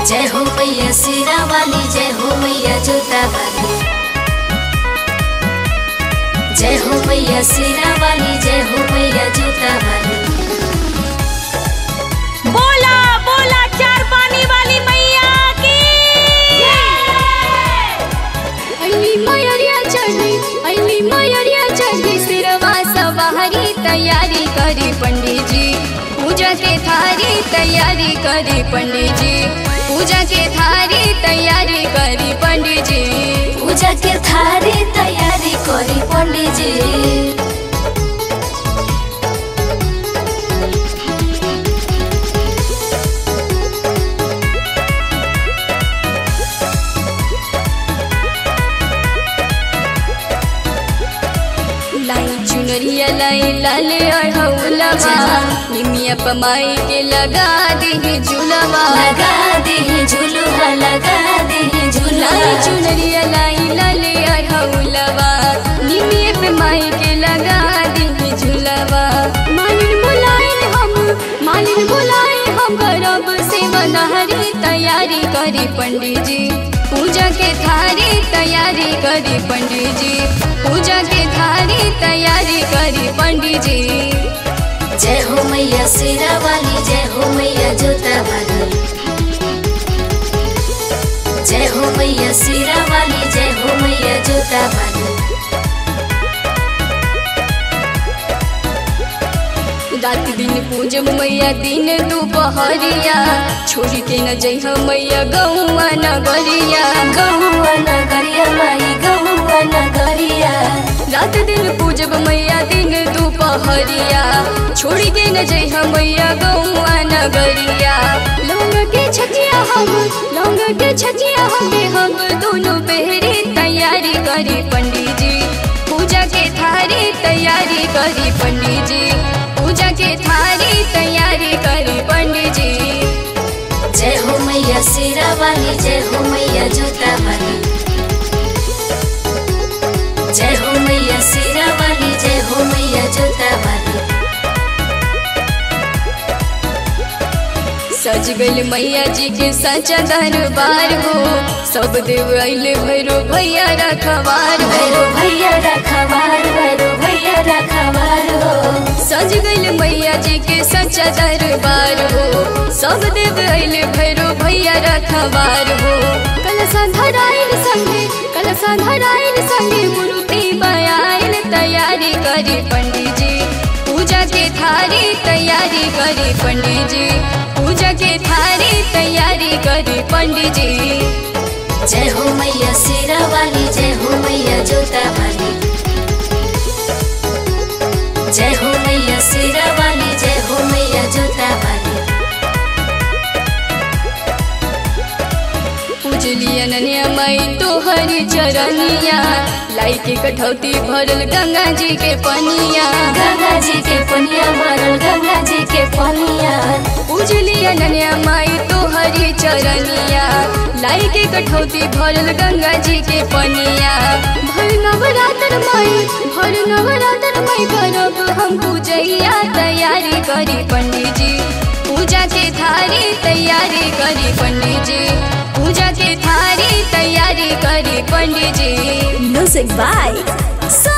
जय हो मैया सिरा वाली जय हो मैया जोता वाली जय हो मैया सिरा वाली जय हो मैया जोता वाली बोला बोला चार पानी वाली मैया की अली मयरिया चढ़ी अली मयरिया चढ़ी सिरवा सवारी तैयारी करी पंडित जी पूजा के थारी तैयारी करी पंडित जी पूजा के थारी तैयारी करी पंडित जी पूजा के थारी तैयारी करी पंडित जी लाई चुनरिया लाई लाले अढ़ौलवा निमिया पमाई के लगा दी झूलवा लगा दे झुलुआ लगा दे झुलुआ लाई चुनरिया लाई लाले अढ़ौलवा निमिया पमाई के लगा दी झूलवा मालिन बुलाए हम मालिन बुलाए हम करब से मनहरी तैयारी करी पंडित जी पूजा के थारी तैयारी करी पंडित जी पूजा के थारी तैयारी करी पंडित जी जय हो मैया सिरा वाली जय हो मैया जोता वाली जय हो मैया सिरा वाली जय हो मैया जोता वाली रात दिन पूजब मैया दिन दोपहरिया छोड़ के न जइह मैया गौआ नगरिया गहुआ नगरिया माई गहुआ नगरिया रात दिन पूजब मैया दिन दोपहरिया छोड़ के न जइह मैया गौआ नगरिया लौंग के छचिया हम लौंग के छचिया हमें हम दोनों पहरी तैयारी करी पंडित जी पूजा के थारी तैयारी करी पंडित जी पूजा के थारी तैयारी करी पंडित जी जय हो मैया सिरा वाली जय हो मैया जोता वाली जय हो मैया सिरा वाली जय हो मैया जोता वाली सज गइल मैया जी के सचा दरबार हो सब देव अइले भैरो भैया रखवार हो भैरो भैया रखवार भैरो भैया रखवार हो सज गइल मैया जी के सचा दरबार हो सब देव अइले भैरो भैया रखवार हो कलसा धराइल संगे कलसा धराइल संगे मूर्ति बयाइल तैयारी करी पंडित जी पूजा के थारी तैयारी करी पंडित जी पूजा के थारी तैयारी करी पंडित जी जय हो मैया सिरा वाली जय हो मैया जोता वाली जय हो मैया सिरा वाली जय हो मैया जोता वाली पूजली अनन्या माई तोहरी चरनिया लाई के कठौती भरल गंगा जी के पनिया गंगा जी के पनिया भरल गंगा जी के पनिया पूजली अनन्या माई तोहरी चरनिया लाई के कठौती भरल गंगा जी के पनिया भर नवरात्र माई भर नवरात्र माई करब हम पूजैया तैयारी करी पंडित जी पूजा के थारी तैयारी करी पंडित जी पूजा के थारी तैयारी करी पंडित जी म्यूजिक बाय